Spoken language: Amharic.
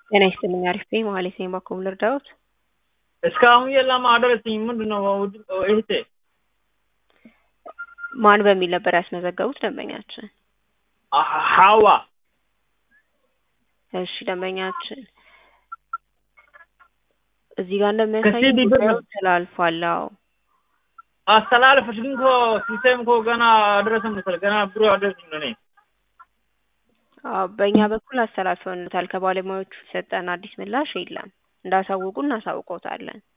ጤና ይስጥልኝ አሪፍ ነኝ መሀሌት ነኝ ባኮ ልርዳዎት? እስካሁን የለም አደረሰኝ ምንድን ነው እህቴ? ማን በሚል ነበር ያስመዘገቡት ደንበኛችን? ሀዋ እሺ ደንበኛችን እዚህ ጋር እንደሚያሳይ ከሲዲ ብር ነው። ጉዳዩ ተላልፏል። አዎ አስተላለፈች ግን እኮ ሲስተም እኮ ገና አደረሰን መሰለኝ ገና ብሩ አደረሰኝ ለእኔ አዎ፣ በእኛ በኩል አስተላልፈንታል። ከባለሙያዎቹ የሰጠን አዲስ ምላሽ የለም። እንዳሳውቁ እናሳውቆታለን።